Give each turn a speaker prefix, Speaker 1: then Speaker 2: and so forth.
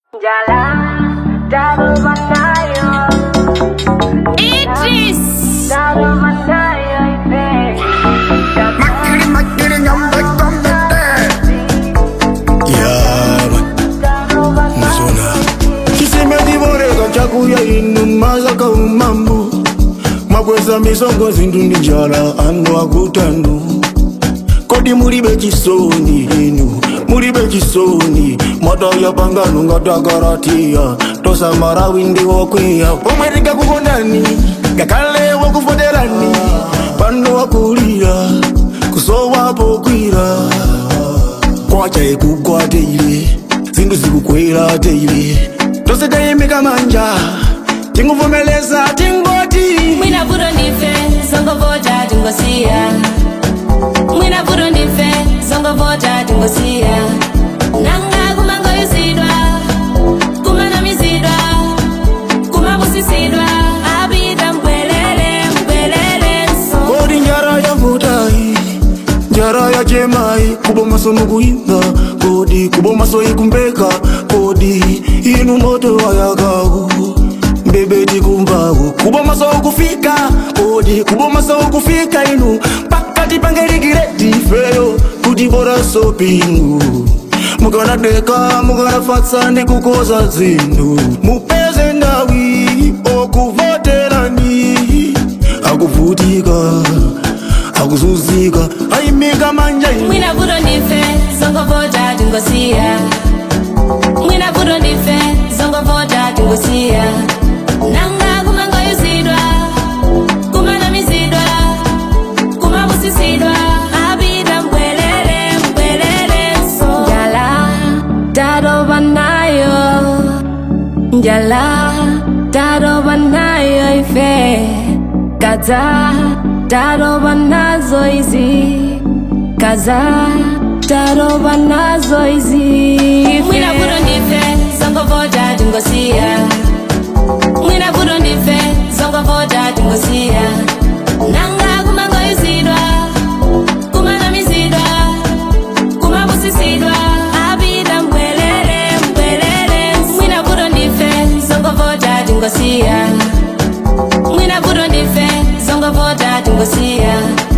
Speaker 1: Jalan, daru manayo.
Speaker 2: Idris
Speaker 1: Daru manayo ipe.
Speaker 3: Makiri makiri nyambe kombete Yeah,
Speaker 1: Daru
Speaker 3: mazona chisemedzivoreka chakuya inu mazaka umambo makweza misongo zindu ndi njala anu akutandu kodi mulibe chisoni inu mulibe chisoni mataya pangano ngatakaratiya tosamara windi wokwiya pomwe tingakukondani ngakhale wakufoterani pano wakulira kusowapo kwira kwacha ikugwateile zinthu zikukwera teile tose tayimika manja tinguvomeleza tingoti
Speaker 2: Mwina vuto ndife zongovota tingosiya Mwina vuto ndife zongovota tingosiya Nanga kumangoyizidwa kumanamizidwa kumabusisidwa apita mbwelele mbwelele nso
Speaker 3: kodi njara yavutai njara ya chemai kubomaso mukuimba kodi kubomaso ikumbeka kodi inu moto wayakaku mbebeti kumbaku kubomaso ukufika kodi kubomaso ukufika inu pakati pangelikireti feyo kuti bora sopingu mukanadeka mukanafatsa ndi kukoza zinthu mupeze ndawi okuvoterani akuvutika akuzuzika ayimika manja inu
Speaker 2: Mwina vuto ndife zongovota tingosiya Mwina vuto ndife zongovota tingosiya Nanga kumangoyizidwa kumanamizidwa kumabusisidwa apita mbwelele mbwelele nso Njala taroba nayo Njala taroba nayo ife Kaza taroba nazo izi Kaza taroba nazo izi Mwina vuto ndife zongovota tingosiya Mwina vuto ndife zongovota tingosiya Nanga kumangoyizidwa kumanamizidwa kumabusisidwa apita mbwelele mbwelele Mwina vuto ndife zongovota tingosiya Mwina vuto ndife zongovota tingosiya